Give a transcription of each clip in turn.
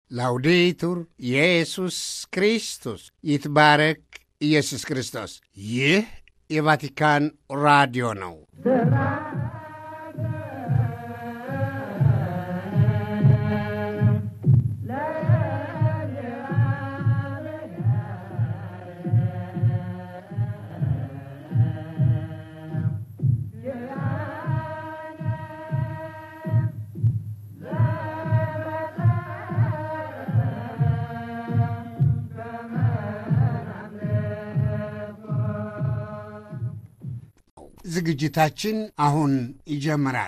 ላውዴቱር ኢየሱስ ክርስቶስ ይትባረክ ኢየሱስ ክርስቶስ። ይህ የቫቲካን ራዲዮ ነው። ዝግጅታችን አሁን ይጀምራል።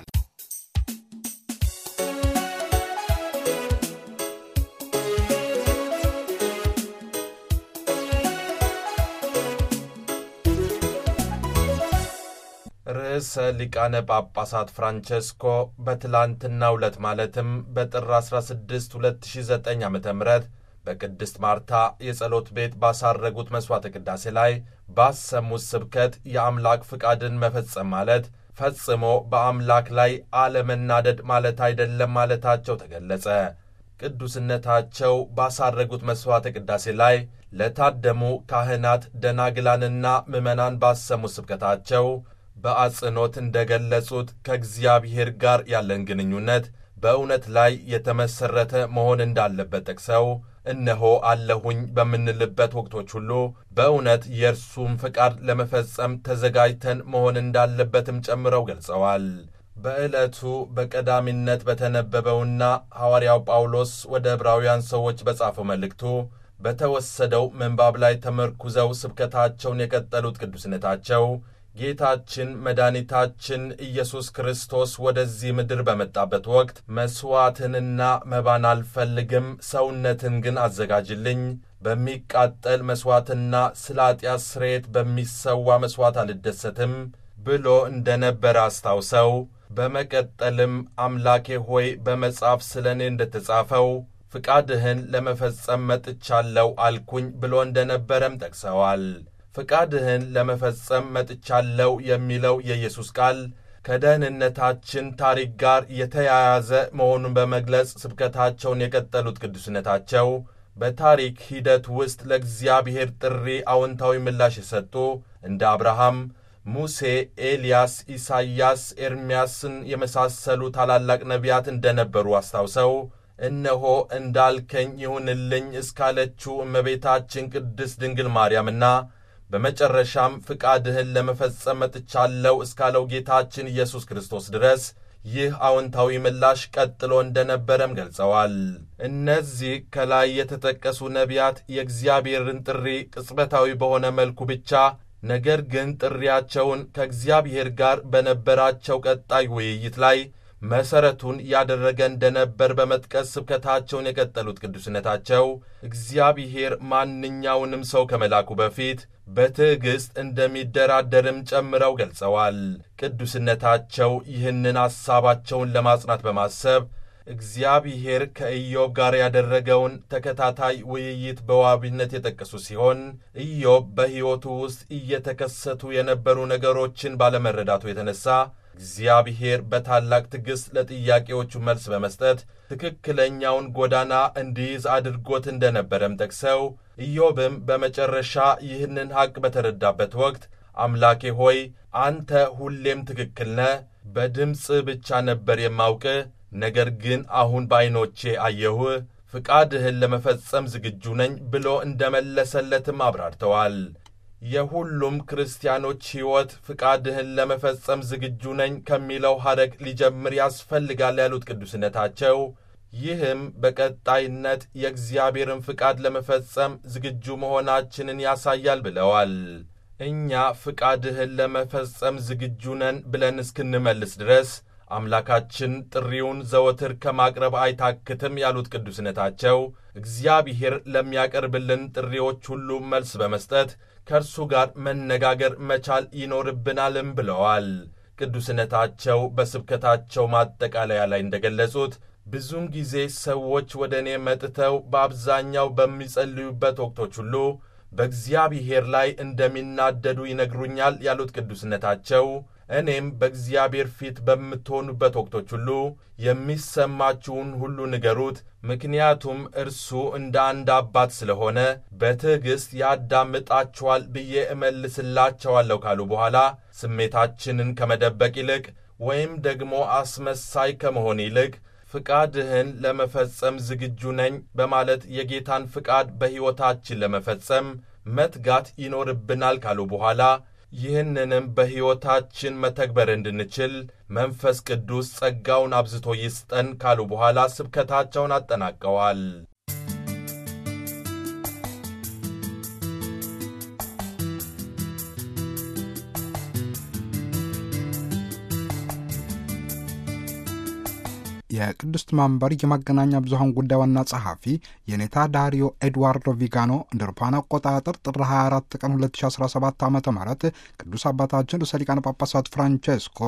ርዕሰ ሊቃነ ጳጳሳት ፍራንቸስኮ በትላንትናው ዕለት ማለትም በጥር 16 2009 ዓ ም በቅድስት ማርታ የጸሎት ቤት ባሳረጉት መሥዋዕተ ቅዳሴ ላይ ባሰሙት ስብከት የአምላክ ፍቃድን መፈጸም ማለት ፈጽሞ በአምላክ ላይ አለመናደድ ማለት አይደለም ማለታቸው ተገለጸ። ቅዱስነታቸው ባሳረጉት መሥዋዕተ ቅዳሴ ላይ ለታደሙ ካህናት፣ ደናግላንና ምዕመናን ባሰሙት ስብከታቸው በአጽንኦት እንደ ገለጹት ከእግዚአብሔር ጋር ያለን ግንኙነት በእውነት ላይ የተመሠረተ መሆን እንዳለበት ጠቅሰው እነሆ አለሁኝ በምንልበት ወቅቶች ሁሉ በእውነት የእርሱም ፍቃድ ለመፈጸም ተዘጋጅተን መሆን እንዳለበትም ጨምረው ገልጸዋል። በዕለቱ በቀዳሚነት በተነበበውና ሐዋርያው ጳውሎስ ወደ ዕብራውያን ሰዎች በጻፈው መልእክቱ በተወሰደው ምንባብ ላይ ተመርኩዘው ስብከታቸውን የቀጠሉት ቅዱስነታቸው ጌታችን መድኃኒታችን ኢየሱስ ክርስቶስ ወደዚህ ምድር በመጣበት ወቅት መሥዋዕትንና መባን አልፈልግም፣ ሰውነትን ግን አዘጋጅልኝ፣ በሚቃጠል መሥዋዕትና ስለ ኃጢአት ስርየት በሚሰዋ መሥዋዕት አልደሰትም ብሎ እንደ ነበረ አስታውሰው በመቀጠልም አምላኬ ሆይ በመጽሐፍ ስለ እኔ እንደ ተጻፈው ፍቃድህን ለመፈጸም መጥቻለሁ አልኩኝ ብሎ እንደ ነበረም ጠቅሰዋል። ፍቃድህን ለመፈጸም መጥቻለሁ የሚለው የኢየሱስ ቃል ከደህንነታችን ታሪክ ጋር የተያያዘ መሆኑን በመግለጽ ስብከታቸውን የቀጠሉት ቅዱስነታቸው በታሪክ ሂደት ውስጥ ለእግዚአብሔር ጥሪ አዎንታዊ ምላሽ የሰጡ እንደ አብርሃም፣ ሙሴ፣ ኤልያስ፣ ኢሳይያስ፣ ኤርምያስን የመሳሰሉ ታላላቅ ነቢያት እንደነበሩ አስታውሰው እነሆ እንዳልከኝ ይሁንልኝ እስካለችው እመቤታችን ቅድስት ድንግል ማርያምና በመጨረሻም ፍቃድህን ለመፈጸም መጥቻለሁ እስካለው ጌታችን ኢየሱስ ክርስቶስ ድረስ ይህ አዎንታዊ ምላሽ ቀጥሎ እንደነበረም ገልጸዋል። እነዚህ ከላይ የተጠቀሱ ነቢያት የእግዚአብሔርን ጥሪ ቅጽበታዊ በሆነ መልኩ ብቻ ነገር ግን ጥሪያቸውን ከእግዚአብሔር ጋር በነበራቸው ቀጣይ ውይይት ላይ መሠረቱን ያደረገ እንደነበር በመጥቀስ ስብከታቸውን የቀጠሉት ቅዱስነታቸው እግዚአብሔር ማንኛውንም ሰው ከመላኩ በፊት በትዕግሥት እንደሚደራደርም ጨምረው ገልጸዋል። ቅዱስነታቸው ይህንን ሐሳባቸውን ለማጽናት በማሰብ እግዚአብሔር ከኢዮብ ጋር ያደረገውን ተከታታይ ውይይት በዋቢነት የጠቀሱ ሲሆን ኢዮብ በሕይወቱ ውስጥ እየተከሰቱ የነበሩ ነገሮችን ባለመረዳቱ የተነሳ እግዚአብሔር በታላቅ ትዕግሥት ለጥያቄዎቹ መልስ በመስጠት ትክክለኛውን ጎዳና እንዲይዝ አድርጎት እንደነበረም ጠቅሰው ኢዮብም በመጨረሻ ይህንን ሐቅ በተረዳበት ወቅት አምላኬ ሆይ አንተ ሁሌም ትክክል ነህ፣ በድምፅ ብቻ ነበር የማውቅህ፣ ነገር ግን አሁን በዐይኖቼ አየሁህ፣ ፍቃድህን ለመፈጸም ዝግጁ ነኝ ብሎ እንደመለሰለትም አብራርተዋል። የሁሉም ክርስቲያኖች ሕይወት ፍቃድህን ለመፈጸም ዝግጁ ነኝ ከሚለው ሐረግ ሊጀምር ያስፈልጋል ያሉት ቅዱስነታቸው ይህም በቀጣይነት የእግዚአብሔርን ፍቃድ ለመፈጸም ዝግጁ መሆናችንን ያሳያል ብለዋል። እኛ ፍቃድህን ለመፈጸም ዝግጁ ነን ብለን እስክንመልስ ድረስ አምላካችን ጥሪውን ዘወትር ከማቅረብ አይታክትም ያሉት ቅዱስነታቸው እግዚአብሔር ለሚያቀርብልን ጥሪዎች ሁሉ መልስ በመስጠት ከእርሱ ጋር መነጋገር መቻል ይኖርብናልም ብለዋል። ቅዱስነታቸው በስብከታቸው ማጠቃለያ ላይ እንደገለጹት ብዙውን ጊዜ ሰዎች ወደ እኔ መጥተው በአብዛኛው በሚጸልዩበት ወቅቶች ሁሉ በእግዚአብሔር ላይ እንደሚናደዱ ይነግሩኛል ያሉት ቅዱስነታቸው እኔም በእግዚአብሔር ፊት በምትሆኑበት ወቅቶች ሁሉ የሚሰማችሁን ሁሉ ንገሩት፣ ምክንያቱም እርሱ እንደ አንድ አባት ስለሆነ በትዕግሥት ያዳምጣችኋል ብዬ እመልስላቸዋለሁ ካሉ በኋላ ስሜታችንን ከመደበቅ ይልቅ ወይም ደግሞ አስመሳይ ከመሆን ይልቅ ፍቃድህን ለመፈጸም ዝግጁ ነኝ በማለት የጌታን ፍቃድ በሕይወታችን ለመፈጸም መትጋት ይኖርብናል ካሉ በኋላ ይህንንም በሕይወታችን መተግበር እንድንችል መንፈስ ቅዱስ ጸጋውን አብዝቶ ይስጠን ካሉ በኋላ ስብከታቸውን አጠናቀዋል። የቅድስት መንበር የመገናኛ ብዙኃን ጉዳይ ዋና ጸሐፊ የኔታ ዳሪዮ ኤድዋርዶ ቪጋኖ እንደ አውሮፓውያን አቆጣጠር ጥር 24 ቀን 2017 ዓ ም ቅዱስ አባታችን ርዕሰ ሊቃነ ጳጳሳት ፍራንቼስኮ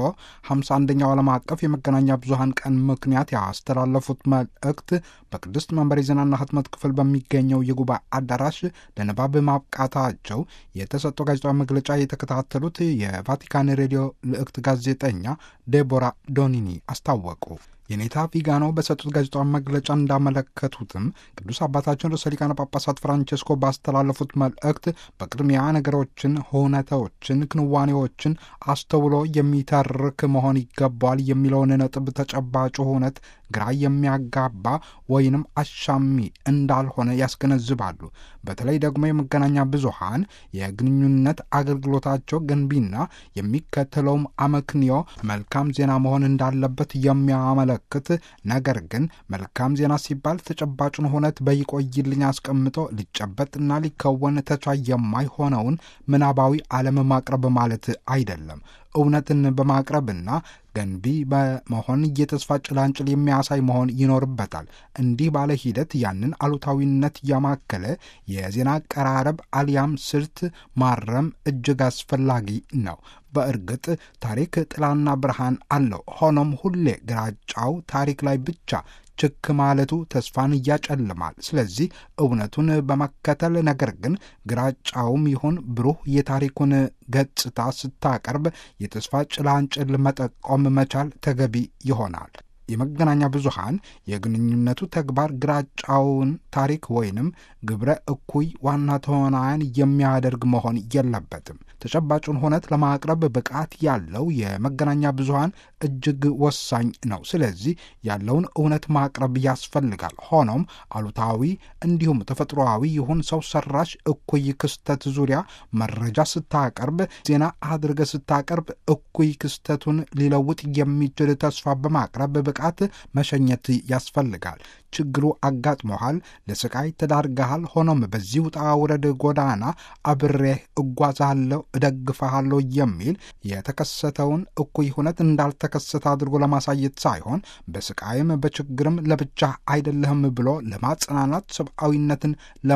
51ኛው ዓለም አቀፍ የመገናኛ ብዙኃን ቀን ምክንያት ያስተላለፉት መልእክት በቅድስት መንበር የዜናና ህትመት ክፍል በሚገኘው የጉባኤ አዳራሽ ለንባብ ማብቃታቸው የተሰጠው ጋዜጣዊ መግለጫ የተከታተሉት የቫቲካን ሬዲዮ ልዕክት ጋዜጠኛ ዴቦራ ዶኒኒ አስታወቁ። የኔታ ቪጋኖ በሰጡት ጋዜጣዊ መግለጫ እንዳመለከቱትም ቅዱስ አባታችን ርዕሰ ሊቃነ ጳጳሳት ፍራንቼስኮ ባስተላለፉት መልእክት በቅድሚያ ነገሮችን፣ ሁነቶችን፣ ክንዋኔዎችን አስተውሎ የሚተርክ መሆን ይገባዋል የሚለውን ነጥብ ተጨባጭ ሁነት ግራ የሚያጋባ ወይንም አሻሚ እንዳልሆነ ያስገነዝባሉ። በተለይ ደግሞ የመገናኛ ብዙሃን የግንኙነት አገልግሎታቸው ገንቢና የሚከተለውም አመክንዮ መልካም ዜና መሆን እንዳለበት የሚያመለክት ነገር ግን መልካም ዜና ሲባል ተጨባጩን ሁነት በይቆይልኝ አስቀምጦ ሊጨበጥና ሊከወን ተቻይ የማይሆነውን ምናባዊ ዓለም ማቅረብ ማለት አይደለም። እውነትን በማቅረብና ገንቢ በመሆን የተስፋ ጭላንጭል የሚያሳይ መሆን ይኖርበታል። እንዲህ ባለ ሂደት ያንን አሉታዊነት ያማከለ የዜና አቀራረብ አሊያም ስልት ማረም እጅግ አስፈላጊ ነው። በእርግጥ ታሪክ ጥላና ብርሃን አለው። ሆኖም ሁሌ ግራጫው ታሪክ ላይ ብቻ ችክ ማለቱ ተስፋን እያጨልማል። ስለዚህ እውነቱን በመከተል ነገር ግን ግራጫውም ይሁን ብሩህ የታሪኩን ገጽታ ስታቀርብ የተስፋ ጭላንጭል መጠቆም መቻል ተገቢ ይሆናል። የመገናኛ ብዙሃን የግንኙነቱ ተግባር ግራጫውን ታሪክ ወይንም ግብረ እኩይ ዋና ተዋናያን የሚያደርግ መሆን የለበትም። ተጨባጩን ሁነት ለማቅረብ ብቃት ያለው የመገናኛ ብዙሃን እጅግ ወሳኝ ነው። ስለዚህ ያለውን እውነት ማቅረብ ያስፈልጋል። ሆኖም አሉታዊ እንዲሁም ተፈጥሮአዊ ይሁን ሰው ሰራሽ እኩይ ክስተት ዙሪያ መረጃ ስታቀርብ፣ ዜና አድርገ ስታቀርብ እኩይ ክስተቱን ሊለውጥ የሚችል ተስፋ በማቅረብ ብቃት መሸኘት ያስፈልጋል። ችግሩ አጋጥሞሃል፣ ለስቃይ ተዳርገሃል። ሆኖም በዚህ ውጣ ውረድ ጎዳና አብሬህ እጓዛለሁ፣ እደግፈሃለሁ የሚል የተከሰተውን እኩይ ሁነት እንዳልተከሰተ አድርጎ ለማሳየት ሳይሆን በስቃይም በችግርም ለብቻ አይደለህም ብሎ ለማጽናናት ሰብአዊነትን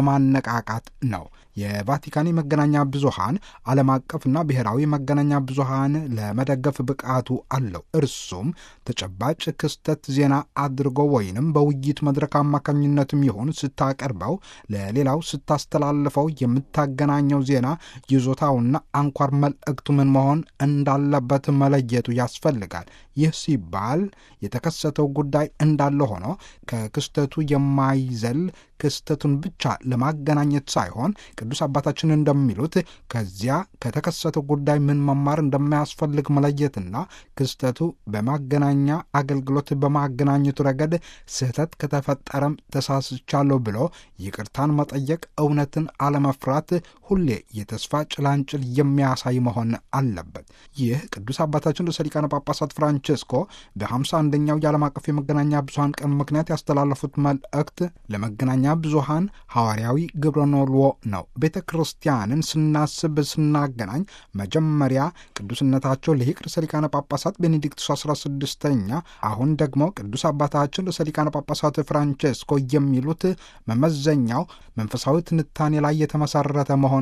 ለማነቃቃት ነው። የቫቲካን የመገናኛ ብዙሃን ዓለም አቀፍና ብሔራዊ መገናኛ ብዙሃን ለመደገፍ ብቃቱ አለው። እርሱም ተጨባጭ ክስተት ዜና አድርጎ ወይንም በውይይት መድረክ አማካኝነትም ይሁን ስታቀርበው ለሌላው ስታስተላልፈው የምታገናኘው ዜና ይዞታውና አንኳር መልእክቱ ምን መሆን እንዳለበት መለየቱ ያስፈልጋል። ይህ ሲባል የተከሰተው ጉዳይ እንዳለ ሆኖ ከክስተቱ የማይዘል ክስተቱን ብቻ ለማገናኘት ሳይሆን ቅዱስ አባታችን እንደሚሉት ከዚያ ከተከሰተው ጉዳይ ምን መማር እንደማያስፈልግ መለየትና ክስተቱ በማገናኛ አገልግሎት በማገናኘቱ ረገድ ስህተት ከተፈጠረም ተሳስቻለሁ ብሎ ይቅርታን መጠየቅ፣ እውነትን አለመፍራት ሁሌ የተስፋ ጭላንጭል የሚያሳይ መሆን አለበት። ይህ ቅዱስ አባታችን ርዕሰ ሊቃነ ጳጳሳት ፍራንቼስኮ በሃምሳ አንደኛው የዓለም አቀፍ የመገናኛ ብዙሃን ቀን ምክንያት ያስተላለፉት መልእክት ለመገናኛ ብዙሃን ሐዋርያዊ ግብረ ኖልዎ ነው። ቤተ ክርስቲያንን ስናስብ ስናገናኝ መጀመሪያ ቅዱስነታቸው ልሂቅ ርዕሰ ሊቃነ ጳጳሳት ቤኔዲክቱስ 16ኛ አሁን ደግሞ ቅዱስ አባታችን ርዕሰ ሊቃነ ጳጳሳት ፍራንቼስኮ የሚሉት መመዘኛው መንፈሳዊ ትንታኔ ላይ የተመሰረተ መሆን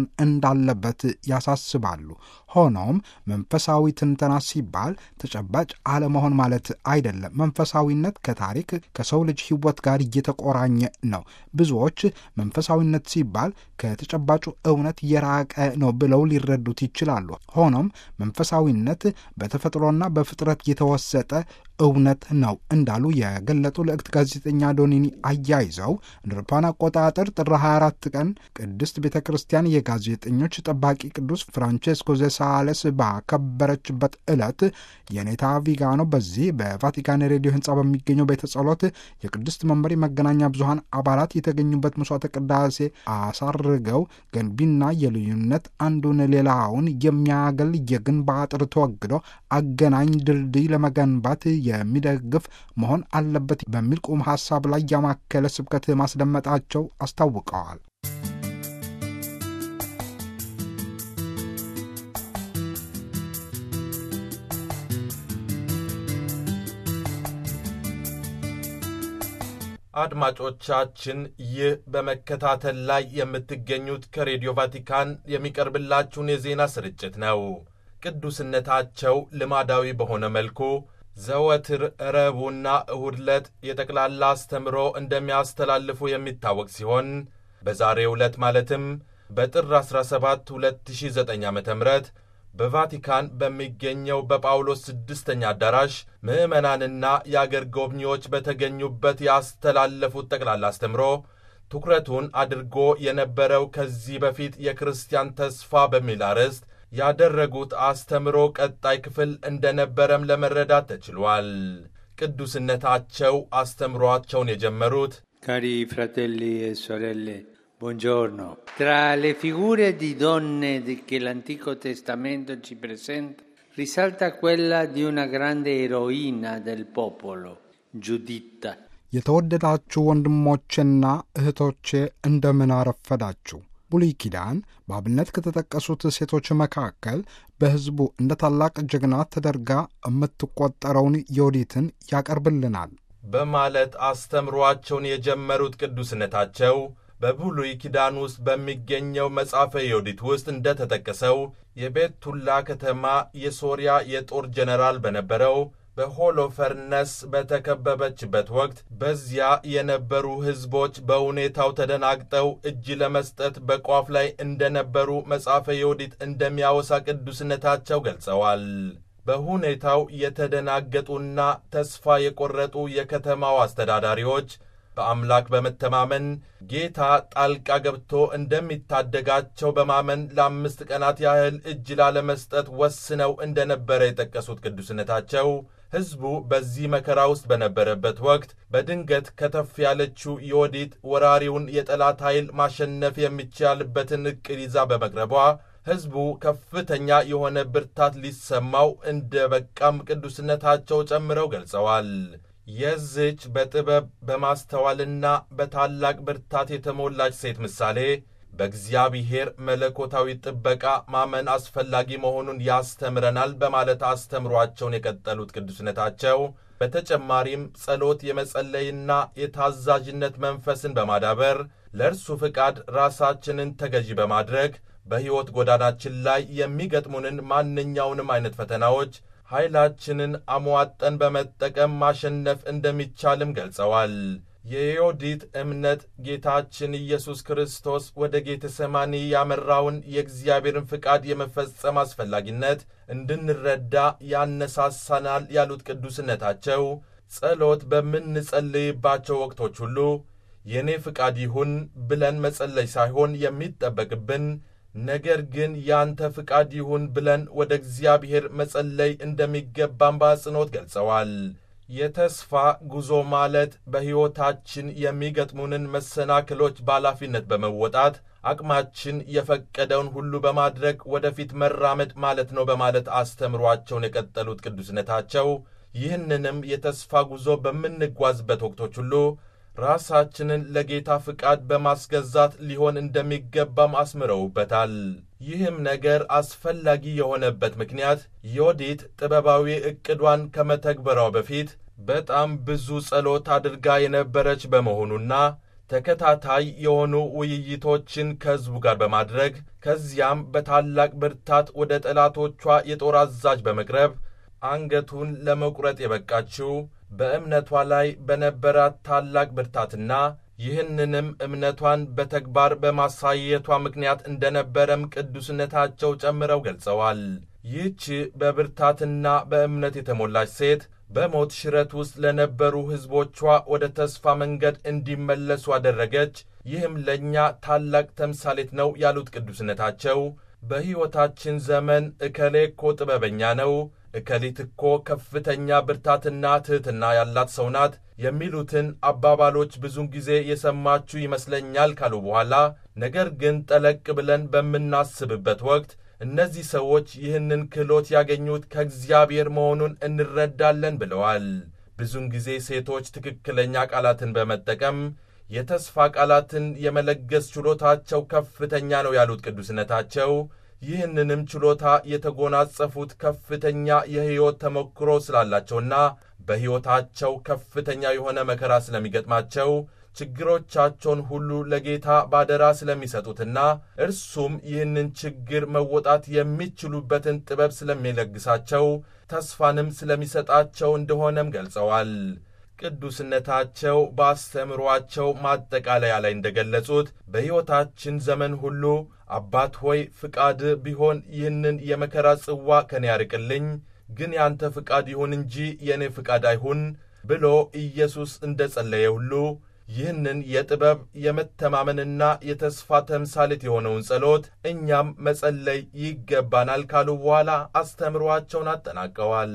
መሆን እንዳለበት ያሳስባሉ። ሆኖም መንፈሳዊ ትንተና ሲባል ተጨባጭ አለመሆን ማለት አይደለም። መንፈሳዊነት ከታሪክ ከሰው ልጅ ሕይወት ጋር እየተቆራኘ ነው። ብዙዎች መንፈሳዊነት ሲባል ከተጨባጩ እውነት የራቀ ነው ብለው ሊረዱት ይችላሉ። ሆኖም መንፈሳዊነት በተፈጥሮና በፍጥረት የተወሰጠ እውነት ነው እንዳሉ የገለጡ ልዕክት ጋዜጠኛ ዶኒኒ አያይዘው እንደ አውሮፓውያን አቆጣጠር ጥር 24 ቀን ቅድስት ቤተ ክርስቲያን የጋዜጠኞች ጠባቂ ቅዱስ ፍራንቼስኮ ዘሳሌስ ባከበረችበት ዕለት የኔታ ቪጋኖ በዚህ በቫቲካን ሬዲዮ ሕንፃ በሚገኘው ቤተ ጸሎት የቅድስት መንበር የመገናኛ ብዙኃን አባላት የተገኙበት መስዋዕተ ቅዳሴ አሳርገው ገንቢና የልዩነት አንዱን ሌላውን የሚያገል የግንብ አጥር ተወግዶ አገናኝ ድልድይ ለመገንባት የሚደግፍ መሆን አለበት በሚል ቁም ሀሳብ ላይ ያማከለ ስብከት ማስደመጣቸው አስታውቀዋል። አድማጮቻችን ይህ በመከታተል ላይ የምትገኙት ከሬዲዮ ቫቲካን የሚቀርብላችሁን የዜና ስርጭት ነው። ቅዱስነታቸው ልማዳዊ በሆነ መልኩ ዘወትር ረቡዕና እሁድ ዕለት የጠቅላላ አስተምሮ እንደሚያስተላልፉ የሚታወቅ ሲሆን በዛሬው ዕለት ማለትም በጥር 17 2009 ዓ ም በቫቲካን በሚገኘው በጳውሎስ ስድስተኛ አዳራሽ ምዕመናንና የአገር ጎብኚዎች በተገኙበት ያስተላለፉት ጠቅላላ አስተምሮ ትኩረቱን አድርጎ የነበረው ከዚህ በፊት የክርስቲያን ተስፋ በሚል አርዕስት ያደረጉት አስተምሮ ቀጣይ ክፍል እንደነበረም ለመረዳት ተችሏል። ቅዱስነታቸው አስተምሯቸውን የጀመሩት Cari fratelli e sorelle, buongiorno. Tra le figure di donne di- che l'Antico Testamento ci presenta, risalta quella di una grande eroina del popolo, Giuditta. የተወደዳችሁ ወንድሞቼና እህቶቼ እንደምን አረፈዳችሁ። ብሉይ ኪዳን በአብነት ከተጠቀሱት ሴቶች መካከል በሕዝቡ እንደ ታላቅ ጀግና ተደርጋ የምትቆጠረውን ዮዲትን ያቀርብልናል። በማለት አስተምሯቸውን የጀመሩት ቅዱስነታቸው በብሉይ ኪዳን ውስጥ በሚገኘው መጽሐፈ ዮዲት ውስጥ እንደተጠቀሰው የቤቱላ ከተማ የሶርያ የጦር ጀነራል በነበረው በሆሎፈርነስ በተከበበችበት ወቅት በዚያ የነበሩ ሕዝቦች በሁኔታው ተደናግጠው እጅ ለመስጠት በቋፍ ላይ እንደነበሩ መጽሐፈ ዮዲት እንደሚያወሳ ቅዱስነታቸው ገልጸዋል። በሁኔታው የተደናገጡና ተስፋ የቆረጡ የከተማው አስተዳዳሪዎች በአምላክ በመተማመን ጌታ ጣልቃ ገብቶ እንደሚታደጋቸው በማመን ለአምስት ቀናት ያህል እጅ ላለመስጠት ወስነው እንደነበረ የጠቀሱት ቅዱስነታቸው ሕዝቡ በዚህ መከራ ውስጥ በነበረበት ወቅት በድንገት ከተፍ ያለችው ዮዲት ወራሪውን የጠላት ኃይል ማሸነፍ የሚቻልበትን ዕቅድ ይዛ በመቅረቧ ሕዝቡ ከፍተኛ የሆነ ብርታት ሊሰማው እንደ በቃም ቅዱስነታቸው ጨምረው ገልጸዋል። የዝች በጥበብ በማስተዋልና በታላቅ ብርታት የተሞላች ሴት ምሳሌ በእግዚአብሔር መለኮታዊ ጥበቃ ማመን አስፈላጊ መሆኑን ያስተምረናል በማለት አስተምሯቸውን የቀጠሉት ቅዱስነታቸው በተጨማሪም ጸሎት የመጸለይና የታዛዥነት መንፈስን በማዳበር ለእርሱ ፍቃድ ራሳችንን ተገዢ በማድረግ በሕይወት ጎዳናችን ላይ የሚገጥሙንን ማንኛውንም አይነት ፈተናዎች ኃይላችንን አሟጠን በመጠቀም ማሸነፍ እንደሚቻልም ገልጸዋል። የዮዲት እምነት ጌታችን ኢየሱስ ክርስቶስ ወደ ጌተ ሰማኒ ያመራውን የእግዚአብሔርን ፍቃድ የመፈጸም አስፈላጊነት እንድንረዳ ያነሳሳናል ያሉት ቅዱስነታቸው ጸሎት በምንጸልይባቸው ወቅቶች ሁሉ የእኔ ፍቃድ ይሁን ብለን መጸለይ ሳይሆን የሚጠበቅብን ነገር ግን ያንተ ፍቃድ ይሁን ብለን ወደ እግዚአብሔር መጸለይ እንደሚገባን በአጽንኦት ገልጸዋል። የተስፋ ጉዞ ማለት በሕይወታችን የሚገጥሙንን መሰናክሎች በኃላፊነት በመወጣት አቅማችን የፈቀደውን ሁሉ በማድረግ ወደፊት መራመድ ማለት ነው በማለት አስተምሯቸውን የቀጠሉት ቅዱስነታቸው ይህንንም የተስፋ ጉዞ በምንጓዝበት ወቅቶች ሁሉ ራሳችንን ለጌታ ፍቃድ በማስገዛት ሊሆን እንደሚገባም አስምረውበታል። ይህም ነገር አስፈላጊ የሆነበት ምክንያት ዮዲት ጥበባዊ ዕቅዷን ከመተግበሯ በፊት በጣም ብዙ ጸሎት አድርጋ የነበረች በመሆኑና ተከታታይ የሆኑ ውይይቶችን ከሕዝቡ ጋር በማድረግ ከዚያም በታላቅ ብርታት ወደ ጠላቶቿ የጦር አዛዥ በመቅረብ አንገቱን ለመቁረጥ የበቃችው በእምነቷ ላይ በነበራት ታላቅ ብርታትና ይህንንም እምነቷን በተግባር በማሳየቷ ምክንያት እንደነበረም ቅዱስነታቸው ጨምረው ገልጸዋል። ይህች በብርታትና በእምነት የተሞላች ሴት በሞት ሽረት ውስጥ ለነበሩ ሕዝቦቿ ወደ ተስፋ መንገድ እንዲመለሱ አደረገች። ይህም ለእኛ ታላቅ ተምሳሌት ነው ያሉት ቅዱስነታቸው በሕይወታችን ዘመን እከሌ እኮ ጥበበኛ ነው፣ እከሊት እኮ ከፍተኛ ብርታትና ትሕትና ያላት ሰው ናት የሚሉትን አባባሎች ብዙን ጊዜ የሰማችሁ ይመስለኛል ካሉ በኋላ ነገር ግን ጠለቅ ብለን በምናስብበት ወቅት እነዚህ ሰዎች ይህንን ክህሎት ያገኙት ከእግዚአብሔር መሆኑን እንረዳለን ብለዋል። ብዙን ጊዜ ሴቶች ትክክለኛ ቃላትን በመጠቀም የተስፋ ቃላትን የመለገስ ችሎታቸው ከፍተኛ ነው ያሉት ቅዱስነታቸው ይህንንም ችሎታ የተጎናጸፉት ከፍተኛ የሕይወት ተሞክሮ ስላላቸውና በሕይወታቸው ከፍተኛ የሆነ መከራ ስለሚገጥማቸው ችግሮቻቸውን ሁሉ ለጌታ ባደራ ስለሚሰጡትና እርሱም ይህንን ችግር መወጣት የሚችሉበትን ጥበብ ስለሚለግሳቸው ተስፋንም ስለሚሰጣቸው እንደሆነም ገልጸዋል። ቅዱስነታቸው በአስተምሯቸው ማጠቃለያ ላይ እንደገለጹት በሕይወታችን ዘመን ሁሉ አባት ሆይ ፍቃድ ቢሆን ይህንን የመከራ ጽዋ ከኔ ያርቅልኝ፣ ግን ያንተ ፍቃድ ይሁን እንጂ የእኔ ፍቃድ አይሁን ብሎ ኢየሱስ እንደ ጸለየ ሁሉ ይህንን የጥበብ የመተማመንና የተስፋ ተምሳሌት የሆነውን ጸሎት እኛም መጸለይ ይገባናል ካሉ በኋላ አስተምሯቸውን አጠናቀዋል።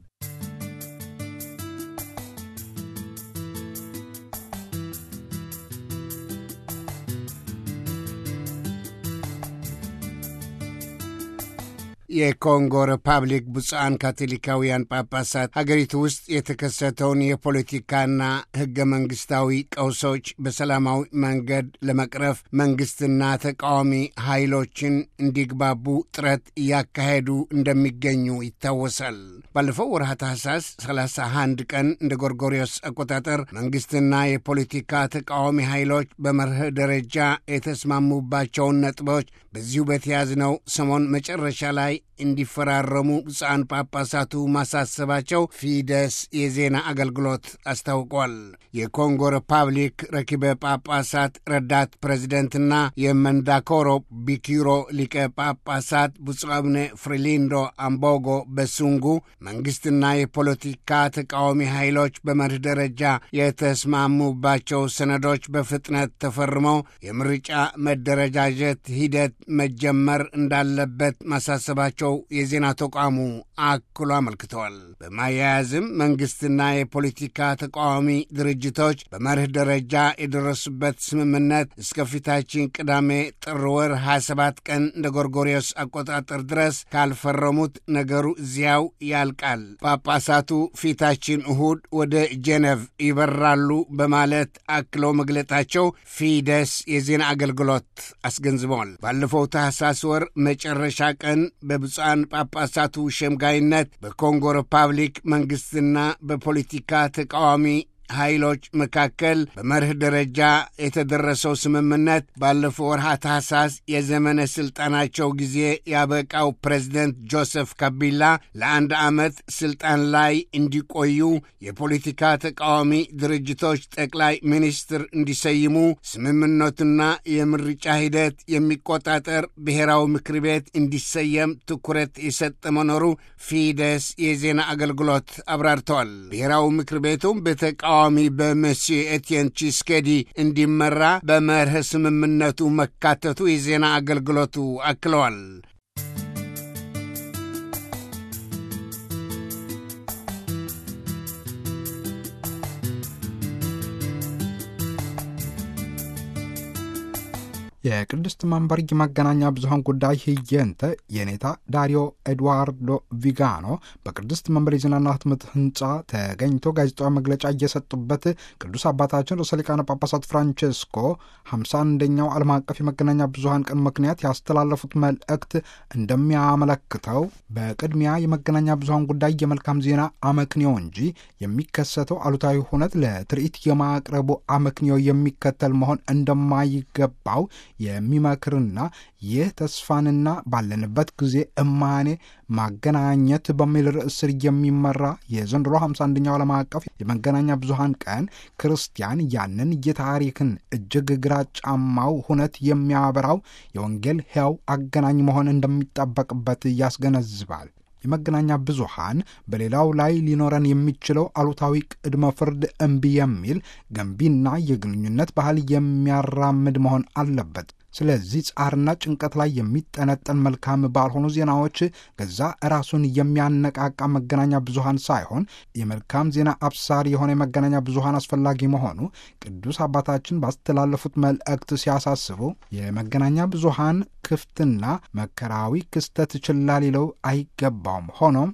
የኮንጎ ሪፐብሊክ ብፁዓን ካቶሊካውያን ጳጳሳት ሀገሪቱ ውስጥ የተከሰተውን የፖለቲካና ሕገ መንግሥታዊ ቀውሶች በሰላማዊ መንገድ ለመቅረፍ መንግሥትና ተቃዋሚ ኃይሎችን እንዲግባቡ ጥረት እያካሄዱ እንደሚገኙ ይታወሳል። ባለፈው ወርሃ ታኅሳስ 31 ቀን እንደ ጎርጎሪዮስ አቆጣጠር መንግሥትና የፖለቲካ ተቃዋሚ ኃይሎች በመርህ ደረጃ የተስማሙባቸውን ነጥቦች በዚሁ በተያዝነው ሰሞን መጨረሻ ላይ እንዲፈራረሙ ብፁዓን ጳጳሳቱ ማሳሰባቸው ፊደስ የዜና አገልግሎት አስታውቋል። የኮንጎ ሪፐብሊክ ረኪበ ጳጳሳት ረዳት ፕሬዚደንትና የመንዳኮሮ ቢኪሮ ሊቀ ጳጳሳት ብፁዕ አቡነ ፍሪሊንዶ አምቦጎ በሱንጉ መንግሥትና የፖለቲካ ተቃዋሚ ኃይሎች በመርህ ደረጃ የተስማሙባቸው ሰነዶች በፍጥነት ተፈርመው የምርጫ መደረጃጀት ሂደት መጀመር እንዳለበት ማሳሰባቸው የዜና ተቋሙ አክሎ አመልክተዋል። በማያያዝም መንግሥትና የፖለቲካ ተቃዋሚ ድርጅቶች በመርህ ደረጃ የደረሱበት ስምምነት እስከ ፊታችን ቅዳሜ ጥር ወር 27 ቀን እንደ ጎርጎሪዮስ አቆጣጠር ድረስ ካልፈረሙት ነገሩ እዚያው ያልቃል። ጳጳሳቱ ፊታችን እሁድ ወደ ጄኔቭ ይበራሉ በማለት አክለው መግለጣቸው ፊደስ የዜና አገልግሎት አስገንዝበዋል። ባለፈው ታህሳስ ወር መጨረሻ ቀን በብፁዓን ጳጳሳቱ ሸምጋይነት በኮንጎ ሪፐብሊክ መንግሥትና በፖለቲካ ተቃዋሚ ኃይሎች መካከል በመርህ ደረጃ የተደረሰው ስምምነት ባለፈው ወርሃ ታህሳስ የዘመነ ሥልጣናቸው ጊዜ ያበቃው ፕሬዝደንት ጆሴፍ ካቢላ ለአንድ ዓመት ሥልጣን ላይ እንዲቆዩ የፖለቲካ ተቃዋሚ ድርጅቶች ጠቅላይ ሚኒስትር እንዲሰይሙ ስምምነቱና የምርጫ ሂደት የሚቆጣጠር ብሔራዊ ምክር ቤት እንዲሰየም ትኩረት የሰጠ መኖሩ ፊደስ የዜና አገልግሎት አብራርተዋል። ብሔራዊ ምክር ቤቱም በተቃ ተቃዋሚ በመሲህ ኤቲየን ቺስኬዲ እንዲመራ በመርህ ስምምነቱ መካተቱ የዜና አገልግሎቱ አክለዋል። የቅድስት መንበር የመገናኛ ብዙኃን ጉዳይ ህየንተ የኔታ ዳሪዮ ኤድዋርዶ ቪጋኖ በቅድስት መንበር የዜናና ህትመት ህንፃ ተገኝቶ ጋዜጣዊ መግለጫ እየሰጡበት ቅዱስ አባታችን ርዕሰ ሊቃነ ጳጳሳት ፍራንቼስኮ 51ኛው ዓለም አቀፍ የመገናኛ ብዙኃን ቀን ምክንያት ያስተላለፉት መልእክት እንደሚያመለክተው በቅድሚያ የመገናኛ ብዙኃን ጉዳይ የመልካም ዜና አመክንዮ እንጂ የሚከሰተው አሉታዊ ሁነት ለትርኢት የማቅረቡ አመክንዮ የሚከተል መሆን እንደማይገባው የሚመክርና ይህ ተስፋንና ባለንበት ጊዜ እማኔ ማገናኘት በሚል ርዕስ ስር የሚመራ የዘንድሮ 51ኛው ዓለም አቀፍ የመገናኛ ብዙኃን ቀን ክርስቲያን ያንን የታሪክን እጅግ ግራጫማው ሁነት የሚያበራው የወንጌል ሕያው አገናኝ መሆን እንደሚጠበቅበት ያስገነዝባል። የመገናኛ ብዙኃን በሌላው ላይ ሊኖረን የሚችለው አሉታዊ ቅድመ ፍርድ እምቢ የሚል ገንቢና የግንኙነት ባህል የሚያራምድ መሆን አለበት። ስለዚህ ጻርና ጭንቀት ላይ የሚጠነጠን መልካም ባልሆኑ ዜናዎች ገዛ ራሱን የሚያነቃቃ መገናኛ ብዙኃን ሳይሆን የመልካም ዜና አብሳሪ የሆነ የመገናኛ ብዙኃን አስፈላጊ መሆኑ ቅዱስ አባታችን ባስተላለፉት መልእክት ሲያሳስቡ የመገናኛ ብዙኃን ክፍትና መከራዊ ክስተት ችላ ሊለው አይገባውም። ሆኖም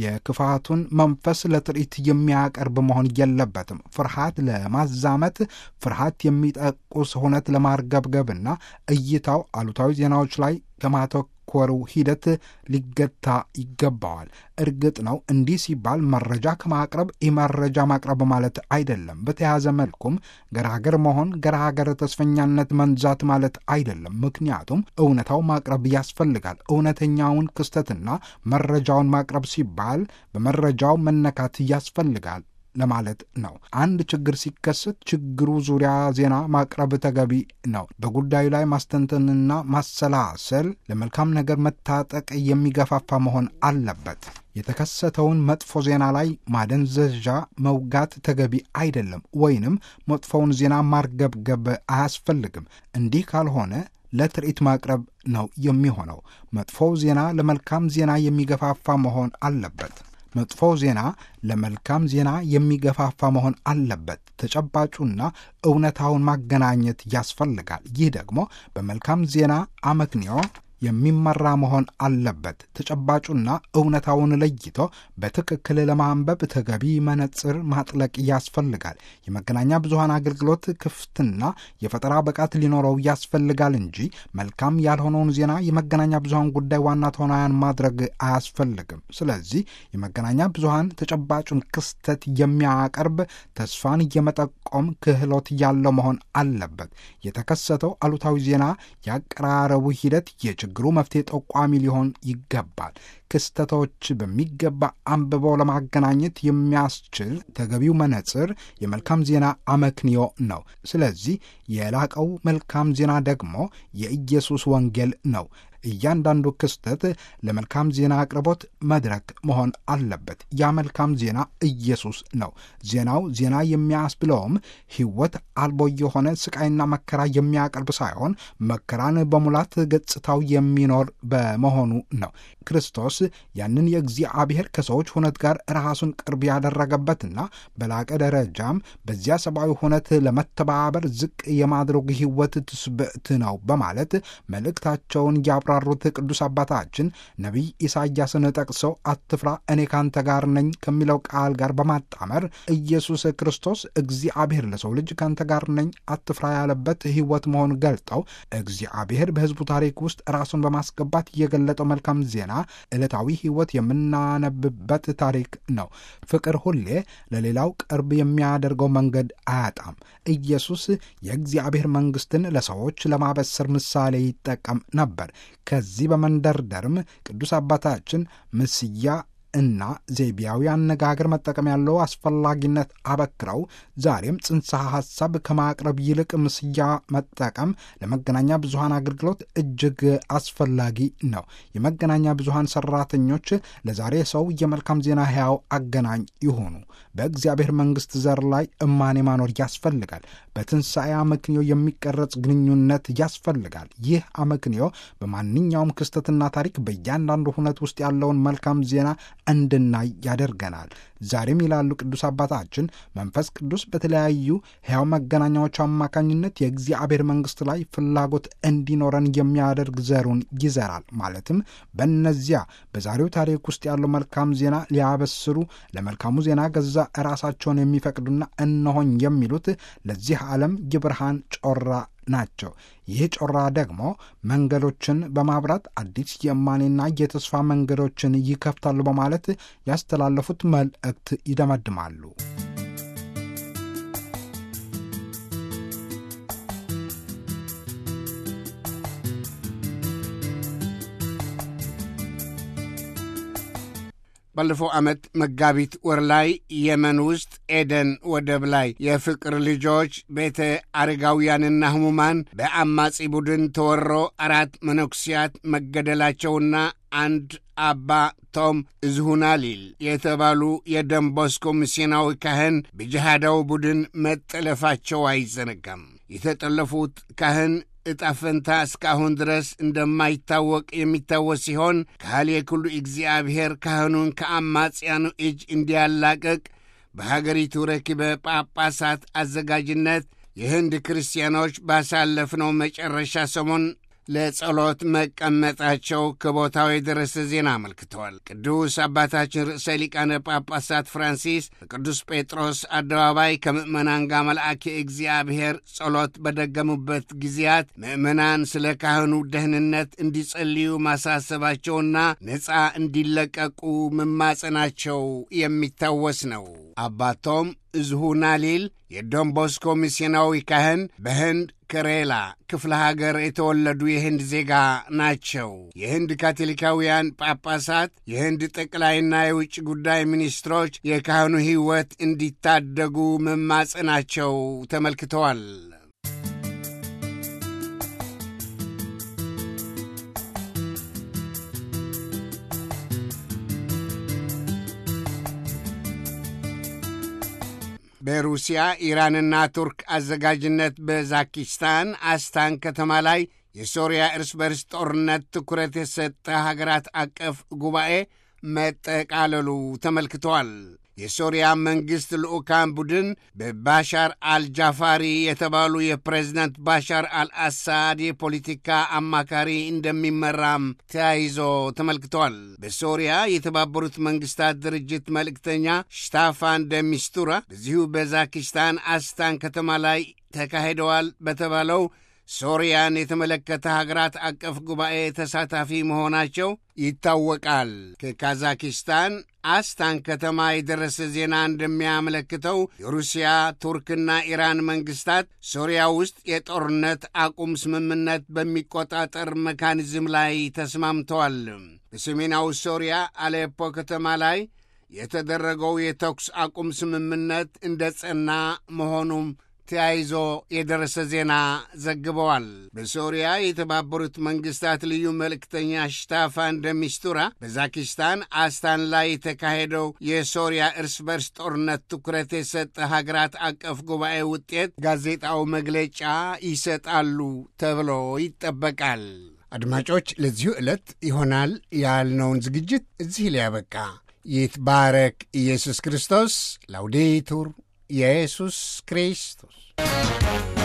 የክፋቱን መንፈስ ለትርኢት የሚያቀርብ መሆን የለበትም። ፍርሃት ለማዛመት ፍርሃት የሚጠቁስ ሁነት ለማርገብገብና እይታው አሉታዊ ዜናዎች ላይ ከማተኮሩ ሂደት ሊገታ ይገባዋል። እርግጥ ነው እንዲህ ሲባል መረጃ ከማቅረብ ኢመረጃ ማቅረብ ማለት አይደለም። በተያያዘ መልኩም ገራገር መሆን ገራገር ተስፈኛነት መንዛት ማለት አይደለም። ምክንያቱም እውነታው ማቅረብ ያስፈልጋል። እውነተኛውን ክስተትና መረጃውን ማቅረብ ሲባል በመረጃው መነካት ያስፈልጋል ለማለት ነው። አንድ ችግር ሲከሰት ችግሩ ዙሪያ ዜና ማቅረብ ተገቢ ነው። በጉዳዩ ላይ ማስተንተንና ማሰላሰል ለመልካም ነገር መታጠቅ የሚገፋፋ መሆን አለበት። የተከሰተውን መጥፎ ዜና ላይ ማደንዘዣ መውጋት ተገቢ አይደለም፣ ወይንም መጥፎውን ዜና ማርገብገብ አያስፈልግም። እንዲህ ካልሆነ ለትርኢት ማቅረብ ነው የሚሆነው። መጥፎው ዜና ለመልካም ዜና የሚገፋፋ መሆን አለበት። መጥፎው ዜና ለመልካም ዜና የሚገፋፋ መሆን አለበት። ተጨባጩና እውነታውን ማገናኘት ያስፈልጋል። ይህ ደግሞ በመልካም ዜና አመክንዮ የሚመራ መሆን አለበት። ተጨባጩና እውነታውን ለይቶ በትክክል ለማንበብ ተገቢ መነጽር ማጥለቅ ያስፈልጋል። የመገናኛ ብዙኃን አገልግሎት ክፍትና የፈጠራ ብቃት ሊኖረው ያስፈልጋል እንጂ መልካም ያልሆነውን ዜና የመገናኛ ብዙኃን ጉዳይ ዋና ተዋናያን ማድረግ አያስፈልግም። ስለዚህ የመገናኛ ብዙኃን ተጨባጩን ክስተት የሚያቀርብ ተስፋን የመጠቆም ክህሎት ያለው መሆን አለበት። የተከሰተው አሉታዊ ዜና ያቀራረቡ ሂደት የችግሩ መፍትሄ ጠቋሚ ሊሆን ይገባል። ክስተቶች በሚገባ አንብበው ለማገናኘት የሚያስችል ተገቢው መነጽር የመልካም ዜና አመክንዮ ነው። ስለዚህ የላቀው መልካም ዜና ደግሞ የኢየሱስ ወንጌል ነው። እያንዳንዱ ክስተት ለመልካም ዜና አቅርቦት መድረክ መሆን አለበት። ያ መልካም ዜና ኢየሱስ ነው። ዜናው ዜና የሚያስብለውም ሕይወት አልቦ የሆነ ስቃይና መከራ የሚያቀርብ ሳይሆን መከራን በሙላት ገጽታው የሚኖር በመሆኑ ነው። ክርስቶስ ያንን የእግዚአብሔር ከሰዎች ሁነት ጋር ራሱን ቅርብ ያደረገበትና በላቀ ደረጃም በዚያ ሰብአዊ ሁነት ለመተባበር ዝቅ የማድረግ ሕይወት ትስብእት ነው በማለት መልእክታቸውን ያብራሩት ቅዱስ አባታችን ነቢይ ኢሳያስን ጠቅሰው አትፍራ እኔ ካንተ ጋር ነኝ ከሚለው ቃል ጋር በማጣመር ኢየሱስ ክርስቶስ እግዚአብሔር ለሰው ልጅ ካንተ ጋር ነኝ አትፍራ ያለበት ሕይወት መሆኑን ገልጠው እግዚአብሔር በሕዝቡ ታሪክ ውስጥ ራሱን በማስገባት የገለጠው መልካም ዜና ዕለታዊ ሕይወት የምናነብበት ታሪክ ነው። ፍቅር ሁሌ ለሌላው ቅርብ የሚያደርገው መንገድ አያጣም። ኢየሱስ የእግዚአብሔር መንግሥትን ለሰዎች ለማበሰር ምሳሌ ይጠቀም ነበር። ከዚህ በመንደርደርም ቅዱስ አባታችን ምስያ እና ዘይቤያዊ አነጋገር መጠቀም ያለው አስፈላጊነት አበክረው ዛሬም ጽንሰ ሐሳብ ከማቅረብ ይልቅ ምስያ መጠቀም ለመገናኛ ብዙሃን አገልግሎት እጅግ አስፈላጊ ነው። የመገናኛ ብዙሃን ሰራተኞች ለዛሬ ሰው የመልካም ዜና ሕያው አገናኝ ይሆኑ። በእግዚአብሔር መንግሥት ዘር ላይ እማኔ ማኖር ያስፈልጋል። በትንሣኤ አመክንዮ የሚቀረጽ ግንኙነት ያስፈልጋል። ይህ አመክንዮ በማንኛውም ክስተትና ታሪክ በእያንዳንዱ ሁነት ውስጥ ያለውን መልካም ዜና እንድናይ ያደርገናል። ዛሬም ይላሉ ቅዱስ አባታችን መንፈስ ቅዱስ በተለያዩ ሕያው መገናኛዎች አማካኝነት የእግዚአብሔር መንግሥት ላይ ፍላጎት እንዲኖረን የሚያደርግ ዘሩን ይዘራል። ማለትም በእነዚያ በዛሬው ታሪክ ውስጥ ያለው መልካም ዜና ሊያበስሩ ለመልካሙ ዜና ገዛ ራሳቸውን የሚፈቅዱና እነሆኝ የሚሉት ለዚህ ዓለም የብርሃን ጮራ ናቸው። ይህ ጮራ ደግሞ መንገዶችን በማብራት አዲስ የእማኔና የተስፋ መንገዶችን ይከፍታሉ በማለት ያስተላለፉት መልእክት ይደመድማሉ። ባለፈው ዓመት መጋቢት ወር ላይ የመን ውስጥ ኤደን ወደብ ላይ የፍቅር ልጆች ቤተ አረጋውያንና ሕሙማን በአማጺ ቡድን ተወሮ አራት መነኩሲያት መገደላቸውና አንድ አባ ቶም እዝሁናሊል የተባሉ የደንቦስኮ ሚስዮናዊ ካህን በጅሃዳዊ ቡድን መጠለፋቸው አይዘነጋም። የተጠለፉት ካህን ዕጣ ፈንታ እስካሁን ድረስ እንደማይታወቅ የሚታወስ ሲሆን ካህል የኩሉ እግዚአብሔር ካህኑን ከአማጽያኑ እጅ እንዲያላቀቅ በሀገሪቱ ረኪበ ጳጳሳት አዘጋጅነት የህንድ ክርስቲያኖች ባሳለፍነው መጨረሻ ሰሞን ለጸሎት መቀመጣቸው ከቦታው የደረሰ ዜና አመልክተዋል። ቅዱስ አባታችን ርዕሰ ሊቃነ ጳጳሳት ፍራንሲስ በቅዱስ ጴጥሮስ አደባባይ ከምእመናን ጋር መልአክ እግዚአብሔር ጸሎት በደገሙበት ጊዜያት ምእመናን ስለ ካህኑ ደህንነት እንዲጸልዩ ማሳሰባቸውና ነፃ እንዲለቀቁ መማጸናቸው የሚታወስ ነው። አባቶም እዝሁናሊል የዶንቦስኮ ሚስዮናዊ ካህን በህንድ ከሬላ ክፍለ ሀገር የተወለዱ የህንድ ዜጋ ናቸው። የህንድ ካቶሊካውያን ጳጳሳት፣ የህንድ ጠቅላይና የውጭ ጉዳይ ሚኒስትሮች የካህኑ ሕይወት እንዲታደጉ መማጸናቸው ተመልክተዋል። በሩሲያ ኢራንና ቱርክ አዘጋጅነት በዛኪስታን አስታን ከተማ ላይ የሶሪያ እርስ በርስ ጦርነት ትኩረት የሰጠ ሀገራት አቀፍ ጉባኤ መጠቃለሉ ተመልክተዋል። የሶሪያ መንግሥት ልዑካን ቡድን በባሻር አልጃፋሪ የተባሉ የፕሬዝዳንት ባሻር አልአሳድ የፖለቲካ አማካሪ እንደሚመራም ተያይዞ ተመልክተዋል። በሶሪያ የተባበሩት መንግሥታት ድርጅት መልእክተኛ ሽታፋን ደሚስቱራ በዚሁ በዛኪስታን አስታን ከተማ ላይ ተካሂደዋል በተባለው ሶሪያን የተመለከተ ሀገራት አቀፍ ጉባኤ ተሳታፊ መሆናቸው ይታወቃል። ከካዛኪስታን አስታን ከተማ የደረሰ ዜና እንደሚያመለክተው የሩሲያ ቱርክና ኢራን መንግስታት ሶሪያ ውስጥ የጦርነት አቁም ስምምነት በሚቆጣጠር መካኒዝም ላይ ተስማምተዋል። በሰሜናዊ ሶሪያ አሌፖ ከተማ ላይ የተደረገው የተኩስ አቁም ስምምነት እንደ ጸና መሆኑም ተያይዞ የደረሰ ዜና ዘግበዋል። በሶሪያ የተባበሩት መንግስታት ልዩ መልእክተኛ ሽታፋን ደሚስቱራ በዛኪስታን አስታን ላይ የተካሄደው የሶሪያ እርስ በርስ ጦርነት ትኩረት የሰጠ ሀገራት አቀፍ ጉባኤ ውጤት ጋዜጣዊ መግለጫ ይሰጣሉ ተብሎ ይጠበቃል። አድማጮች፣ ለዚሁ ዕለት ይሆናል ያልነውን ዝግጅት እዚህ ሊያበቃ ይትባረክ ኢየሱስ ክርስቶስ። ላውዴቱር ኢየሱስ ክርስቶስ